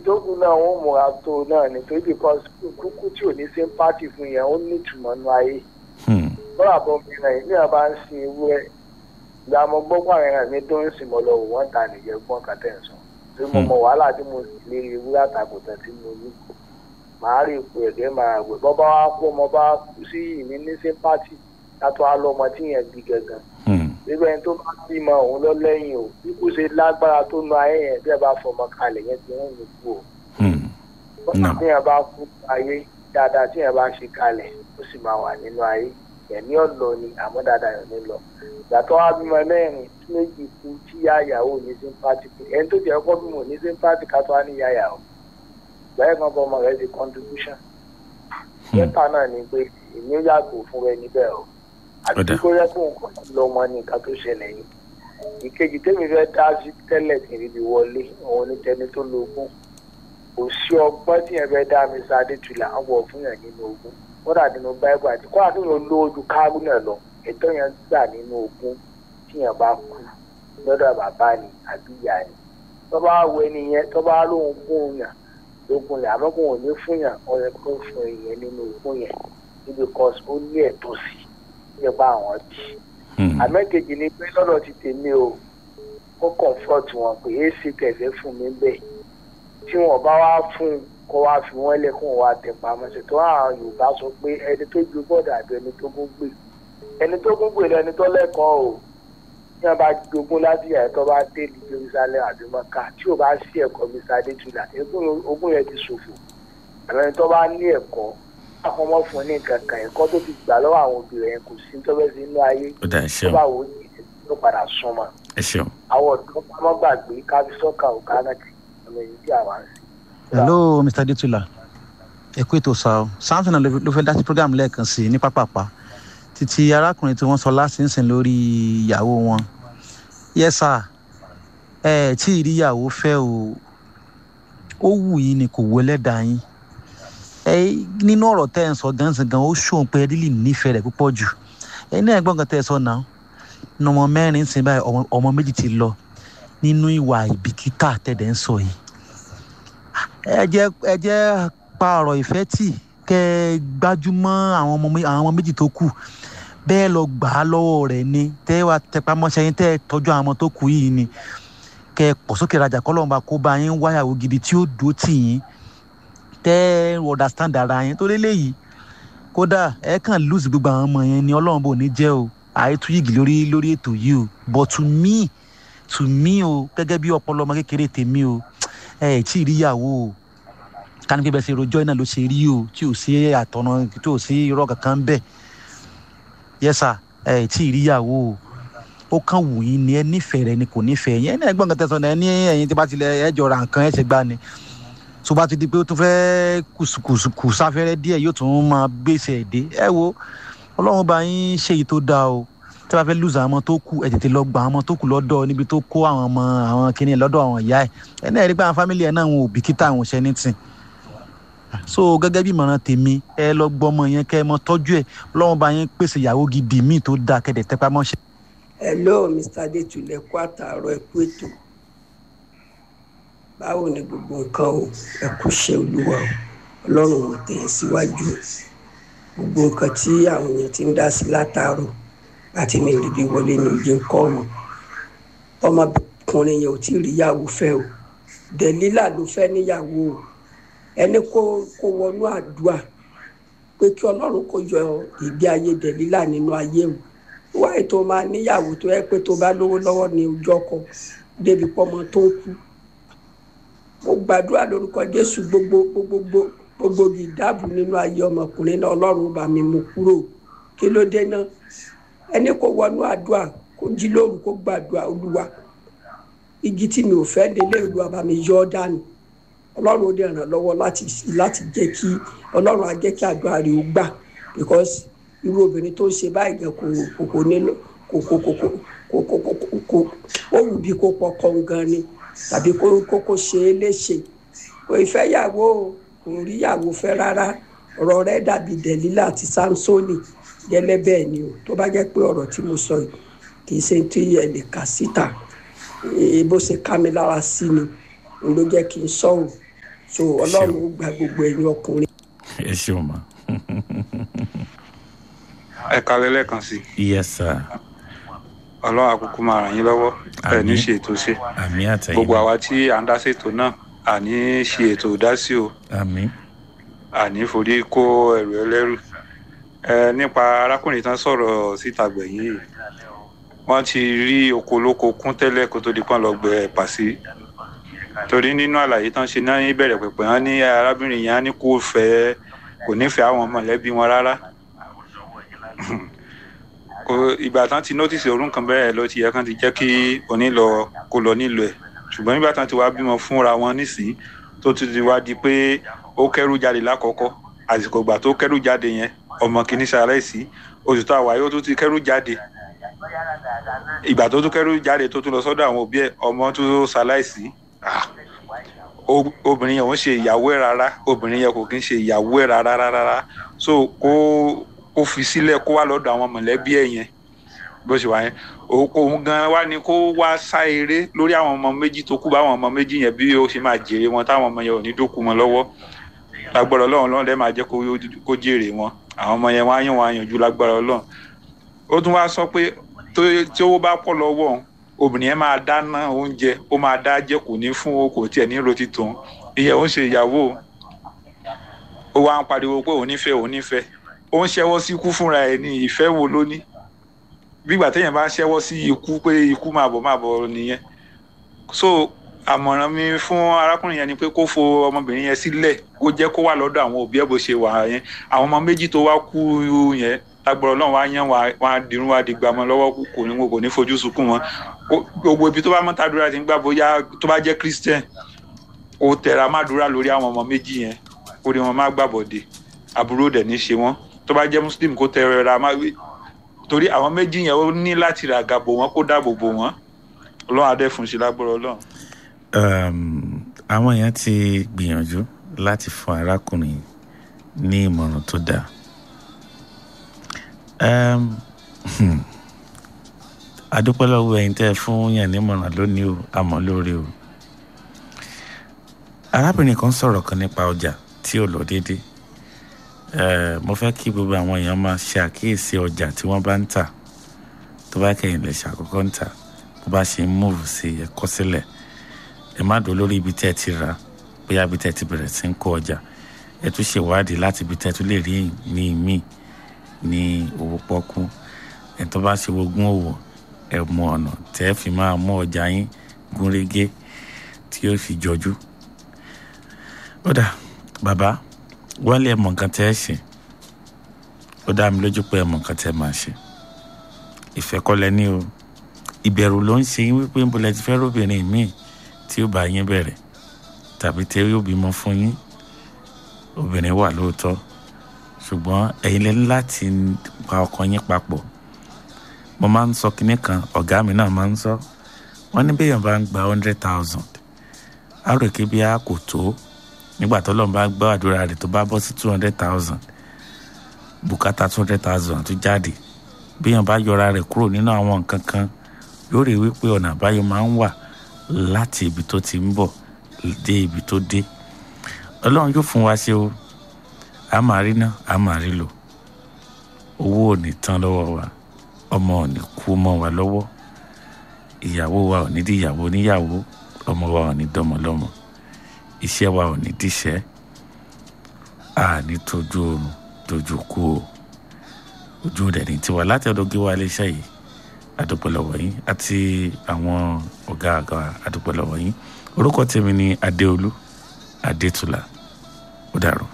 tó kù náà wọ́n múra tó náà nítorí because kúkú tí ò ní sympathy fún yẹn ó ní ìtumọ̀ nù ayé Hmm. bọ́lá bọ́ mi náà ní àbá ń sin ewúrẹ́ ìgbà mo gbọ́ pé àwọn ẹran mi tó ń sìn mọ́ lọ wò wọ́n ta nìyẹn gbọ́n kàtẹ́ ń sọ torí mo mọ wàhálà tí mo sì lé ewúrẹ́ àtàkùtàn tí mo ní màá rí ipò ẹ̀gẹ́ máa wẹ̀ bọ́ bá wá kú ọmọ bá kú sí ìní ní sympathy látọ̀ á lọ ọmọ tí yẹn bí gangan Hmm. nígbà yẹn tó bá bímọ òun lọ lẹ́yìn o bí kò ṣe lágbára tó nu ayé yẹn bí ẹ bá fọmọ kalẹ̀ yẹn ti rún mi kú o Hmm. bọ́sà Náà. tí yẹn bá kú ayé dáadáa tí yẹn bá ṣe kalẹ̀ ó sì máa wà nínú ayé ẹ̀mí ọ̀lọ́ ni àmọ́ dáadáa yẹn ní lọ ìgbàtọ́ wa bímọ mẹ́rin tí méjì kú tí yá ìyàwó ní sympathy pé ẹni tó jẹ́ ọkọ bímọ ní sympathy ká tó wá ní yá ìyàwó ìgbà yẹn kan bọ́ ọmọ rẹ̀ di contribution mẹ́ta náà ni pé èmi ó yàgò fún rẹ níbẹ̀ o àti Ọ̀dà. kó yẹ kó nǹkan lọ́mọ ní nǹkan tó ṣẹlẹ̀ yìí ìkejì tẹ́mi fẹ́ dá sí tẹ́lẹ̀ kì í fi wọlé òun ní tẹni tó lógún kò sí ọgbọ́n tí yẹn fẹ́ dá mi sáadé tulà ń wọ̀ fún yẹn nínú ogún kódà nínú báíbù àti kódà tó yẹn lówó ju kárú náà lọ ètò yẹn gbà nínú ogún tí yẹn bá kú lọ́dọ̀ bàbá ni àbí ìyá ni tó bá wọ ẹni yẹn tó bá lóun gún yàn lógún yẹn àmọ́ kò wọ́n ní fún yàn ó yẹ kó fún ìyẹn nínú ogún yẹn níbi kọ́sì ó ní ẹ̀tọ́ sí nípa àwọn bí Hmm. àmẹ́kejì ni pé lọ́dọ̀ ti tèmi o ó comfort wọn pé èsì kẹfẹ́ fún mi bẹ́ẹ̀ tí wọn bá wá fún un kó wá fi wọ́n lẹ̀ kó wá tẹ̀ pamọ́ sí tó àwọn yorùbá sọ pé ẹni tó ju bọ́ọ̀dà àbí ẹni tó gún gbè ẹni tó gún gbè lẹni tó lẹ́kọ̀ọ́ o tí wọn bá jogún láti yàrá tó bá dé ní jerusalem àbí mọ́ká tí ò bá sí ẹ̀kọ́ mr adétúlà ogún yẹn ti ṣòfò àwọn ẹni tó bá ní ẹ̀kọ́ àwọn ọmọ fún ní nǹkan kan ẹ̀kọ́ tó ti gbà lọ́wọ́ àwọn òbí rẹ̀ yẹn kò sí tó fẹ́ sí inú ayé ó dà ẹ tó ṣeun bá wò ó yìí ló padà súnmọ́ ẹ ṣeun. àwọn ọ̀dọ́ pamọ́ gbàgbé kábí sọ́kà ọ̀gá náà ti ọmọ èyí tí àwa ń sìn. hello mr adetula ẹ kú ètò sá o samson ló ló fẹ́ dá sí program lẹ́ẹ̀kan sí i ní pápápá títí arákùnrin tí wọ́n sọ lásìnsìn lórí ìyàwó wọn yẹ́sà ẹ tí ì rí ìyàwó fẹ́ o ó wù yín ni kò wọ ẹlẹ́dàá yín ẹ nínú ọ̀rọ̀ tẹ́ ẹ̀ ń sọ gansan gan ó ṣòun pé rílì nífẹ̀ẹ́ rẹ̀ púpọ̀ jù ẹ ní ẹ̀gbọ́n kan tẹ́ ẹ sọ náà ní ọmọ mẹ́rin ń sìn báyìí ọmọ- ọmọ méjì ti lọ nínú ìwà ìbìkítà tẹ̀dẹ̀ ń sọ yìí ẹ jẹ́ ẹ jẹ́ pa ọ̀rọ̀ ìfẹ́ tì kẹ́ ẹ gbájúmọ́ àwọn ọmọ mé- àwọn ọmọ méjì tó kù bẹ́ẹ̀ lọ gbà á lọ́wọ́ rẹ̀ ni tẹ́ ẹ wá tẹpamọ́ṣẹ́ yín tẹ́ ẹ tọ́jú àwọn ọmọ tó kù yìí ni kẹ́ ẹ pọ̀ sókè rajà kọ́lọ́mùbá kó bá yín wáyàwó gidi tí ó dúró tì yín tẹ́ ẹ understand ara yín torí léyìí kódà ẹ kàn lose gbogbo àwọn ọmọ yẹn ni ọlọ́run bò ní jẹ́ o àìtú yìgì lórí lórí ètò yìí o but to me to me o gẹ́gẹ́ bí ọpọlọ ọmọ kékeré tèmi o ẹ ẹ̀ tí ì rí ìyàwó o ká ní pé bẹ́ẹ̀ ṣe rojọ́ iná ló ṣe rí o tí ò sí àtọ̀nà tí ò sí irọ́ kankan bẹ́ẹ̀ yẹ́sà ẹ ẹ̀ tí ì rí ìyàwó o ó kàn wù yín ni ẹ nífẹ̀ẹ́ rẹ ni kò nífẹ̀ẹ́ yẹn ní ẹgbọ́n kan tẹ̀sán náà ẹ ní ẹ̀yin tí bá tilẹ̀ ẹ jọra nǹkan ẹ ṣe gbá ni tó bá ti di pé ó tún fẹ́ kùsùkùsù sáfẹ́rẹ́ díẹ̀ yóò tún máa gbèsè èdè ẹ wo ọlọ́run bá yín ṣe èyí tó dáa o tí wọ́n fẹ́ lùzà àwọn ọmọ tó kù ẹ̀ tètè lọ gba àwọn ọmọ tó kù lọ́dọ̀ níbi tó kó àwọn ọmọ àwọn kìnìún lọ́dọ̀ àwọn ìyá ẹ̀ ẹ̀ náà rí pé àwọn fámìlì ẹ̀ náà wọn ò bìkítà àwọn òṣẹ́ ní tì so gẹ́gẹ́ bí ìmọ̀ràn tèmi ẹ lọ gbọ́ ọmọ yẹn kẹ́ ẹ mọ tọ́jú ẹ̀ ọlọ́run bá yín pèsè ìyàwó gidi míì tó dáa kẹ́dẹ̀ tẹ́pá mọ́ṣẹ́. hello mr adétúlẹ̀ kú àtàárọ̀ ẹ kú ètò báwo ni gbogbo nǹkan o ẹ kú ṣe olúwa o ọlọ́run ò tẹ̀ ẹ́ síwájú o gbogbo nǹkan tí àwọn èèyàn ti ń dá sí látàárọ̀ láti mi rí bí wọlé ní ojú nǹkan ọ̀hún ọmọkùnrin yẹn ò tí ì ríyàwó fẹ́ o dẹ̀lílà ló fẹ́ níyàwó o ẹni kó kó wọnú àdúrà pé kí ọlọ́run kó yọ ìgbé ayé dẹ̀lílà nínú ayé o wáyé tó máa níyàwó tó yẹ pé tó bá lówó lọ́wọ́ ní ojú ọkọ débi pọ́mọ tó ń kú mo gbàdúrà lórúkọ jésù gbogbo gbogbo gbogbo ìdáàbò nínú ayé ọmọkùnrin náà ọlọ́run bá mi mú kúrò kí ló dé náà ẹni kó wọnú àdúrà kó jí lóru kó gbàdúrà olúwa igi tí mi ò fẹ́ délé olúwa bá mi yọ ọ́ dànù ọlọ́run ó dẹ̀ ràn lọ́wọ́ láti láti jẹ́ kí ọlọ́run á jẹ́ kí àdúrà rẹ̀ ó gbà because irú obìnrin tó ń ṣe báyìí gan kò kò kò nílò kò kò kò kò kò kò kò kò kò ó wù bí kò pọkọ gan ni tàbí kó kó kó ṣe é léṣe kò ìfẹ́ yàwó kò rí yàwó fẹ́ rárá ọ̀rọ̀ rẹ̀ dàbí dẹ̀lílà àti samsoni gẹ́lẹ́ bẹ́ẹ̀ ni o tó bá jẹ́ pé ọ̀rọ̀ tí mo sọ yìí kì í ṣe tí ẹ lè kà síta bó ṣe ká mi lára sí ni ló jẹ́ kí n sọ ò so ọlọ́run ó gba gbogbo ẹ̀yin ọkùnrin. ẹ ṣeun ma. ẹ kalẹ lẹ́ẹ̀kan sí yes sir ọlọ́run àkókò máa ràn yín lọ́wọ́ ẹ ní Àmín. ṣe ètò ṣe àmì àtẹ̀yìn gbogbo àwa tí à ń dá ṣètò náà àní ṣe ètò ìdásí o àmì àní forí kó ẹrù ẹlẹ́rù ẹ nípa arákùnrin tán sọ̀rọ̀ síta gbẹ̀yìn yìí wọ́n ti rí oko olóko kún tẹ́lẹ̀ kó tó di pọ́n lọ gbẹ pàṣẹ torí nínú àlàyé tán ṣe náà ìbẹ̀rẹ̀ pẹ̀pẹ̀ wọn ní arábìnrin yẹn á ní kó fẹ́ kò nífẹ̀ẹ́ àwọn mọ̀lẹ́bí wọn rárá kò ìgbà tán ti nọ́tìsì orun kan bẹ́ẹ̀ ló ti yẹ kán ti jẹ́ kí onílọ kó lọ nílò ẹ̀ ṣùgbọ́n nígbà tán ti wá bímọ fúnra wọn nísìnyí tó ti ti wá di pé ó kẹ́rù jáde lákọ̀ọ́kọ́ àsìkò ìgbà tó kẹ́rù jáde yẹn ọmọ kìíní ṣaláìsí oṣù tó àwáyé ó tún ti kẹ́rù jáde ìgbà tó tún kẹ́rù jáde tó tún lọ sọ́dọ̀ àwọn òbí ẹ̀ ọmọ tó ṣaláìsí ah, o- obìnrin yẹn ò ń ṣe ìyàwó ẹ̀ rárá obìnrin yẹn kò kí ń ṣe ìyàwó ẹ̀ rárá rárá so kó kó fi sílẹ̀ kó wá lọ́dọ̀ àwọn mọ̀lẹ́bí ẹ̀ yẹn bó ṣe wà yẹn òun òun gan wá ní kó wá sá eré lórí àwọn ọmọ méjì tó kú báwọn ọmọ méjì yẹn bí ó ṣe máa jèrè wọn táwọn ọmọ yẹn ò ní dókú wọn lọ́wọ́ lágbára ọlọ́run lọ́run lẹ́ẹ̀ máa jẹ́ kó kó jèrè wọn àwọn ọmọ yẹn wá yàn wá yànjú lágbára ọlọ́run ó tún wá sọ pé tó- tí owó bá pọ̀ lọ́wọ́ òun obìnrin yẹn máa dáná oúnjẹ ó máa dá jẹ kò ní fún o kò tiẹ̀ ní roti tòun ìyẹn ó ń ṣe ìyàwó o. ó wá ń pariwo pé òun nífẹ̀ẹ́ òun nífẹ̀ẹ́ ó ń ṣẹ́wọ́ sí ikú fúnra ẹ̀ ní ìfẹ́ wo ló ní bígbà téèyàn bá ń ṣẹ́wọ́ sí ikú pé ikú máa bọ̀ máa bọ̀ nìyẹn so àmọ̀ràn mi fún arákùnrin yẹn ni pé kó fo ọmọbìnrin yẹn sílẹ̀ kó jẹ́ kó wà lọ́dọ̀ àwọn òbí ẹ̀ bó ṣe wà yẹn àwọn ọmọ méjì tó wá kú yẹn lágbọ̀rọ̀ náà wá yẹn wá á dirun wá di gbàmọ́ lọ́wọ́ kò ní kò ní fojú sunkún wọn Ó- gbogbo ibi tó bá mọ́ tàdúrà ti ń gbà bóyá tó bá jẹ́ christian ó tẹra má dúrà lórí àwọn ọmọ méjì yẹn kó ní wọn má gbàbọ̀dé àbúrò dẹ̀ ní ṣe wọ́n tó bá jẹ́ muslim kó tẹra má torí àwọn méjì yẹn ó ní láti ràgà bò wọ́n kó dáàbò bò wọ́n ọlọ́run adé fún un ṣe lágbọ́rọ̀ ọlọ́run. um, àwọn èèyàn ti gbìyànjú láti fún arákùnrin ní ìmọ̀ràn tó dáa um, hmm, adúpẹ́ lọ́wọ́ ẹ̀yin tẹ́ ẹ fún yàn nímọ̀ràn lónìí o àmọ́ lórí o arábìnrin kan sọ̀rọ̀ kan nípa ọjà tí ò lọ déédéé Eh, mo fẹ́ kí gbogbo àwọn èèyàn máa ṣe àkíyèsí ọjà tí wọ́n bá ń tà tó bá kẹ́yìn lè ṣàkọ́kọ́ ń tà bó bá ṣe ń múùfù sí ẹ̀kọ́ sílẹ̀ ẹ má dùn lórí ibi tẹ́ ẹ ti rà bóyá ibi tẹ́ ẹ ti bẹ̀rẹ̀ sí ń kó ọjà ẹ tún ṣèwádìí láti ibi tẹ́ ẹ tún lè rí ní míì ní owó pọ́kú ẹ tó bá ṣe ogún òwò ẹ mọ ọ̀nà tẹ́ ẹ fi máa mú ọjà yín gúnrégé tí yóò fi jọjú. ó dà bàbá wọ́n lé ẹ mọ̀ nǹkan tẹ́ ẹ ṣe ó dá mi lójú pé ẹ mọ̀ nǹkan tẹ́ ẹ máa ṣe ìfẹ́ kọ́ lẹ ní o ìbẹ̀rù ló ń ṣe yín wípé ń bolẹ̀ ti fẹ́ róbìnrin míì tí ó bá yín bẹ̀rẹ̀ tàbí tí yóò bímọ fún yín obìnrin wà lóòótọ́ ṣùgbọ́n ẹ̀yin lẹ́nu láti pa ọkàn yín papọ̀ mo máa ń sọ kinní kan ọ̀gá mi náà máa ń sọ wọ́n ní béèyàn bá ń gba hundred thousand á rò kí bí a kò tó nígbà tó lọ́n bá gbọ́ àdúrà rẹ̀ tó bá bọ́ sí two hundred thousand bùkátà two hundred thousand tó jáde béèyàn bá yọra rẹ̀ kúrò nínú àwọn nǹkan kan yóò rí wípé ọ̀nà àbáyọ máa ń wà láti ibi tó ti ń bọ̀ dé ibi tó dé ọlọ́run yóò fún wa ṣe o a máa rí ná a máa rí lò owó ò ní tán lọ́wọ́ wa ọmọ ò ní kú mọ́ wa lọ́wọ́ ìyàwó wa ò ní di ìyàwó níyàwó ọmọ wa ò ní dọ́mọ lọ́mọ iṣẹ́ wa ò ní díṣẹ́ a ní tójú oorun tójú kú o ojú rẹ̀ ní tiwa láti ọ̀dọ̀ gé wa iléeṣẹ́ yìí adúpẹ́lọ́wọ́ yín àti àwọn ọ̀gá àgbà adúpẹ́lọ́wọ́ yín orúkọ tèmi ni adéolú adétúlà ó dàrú.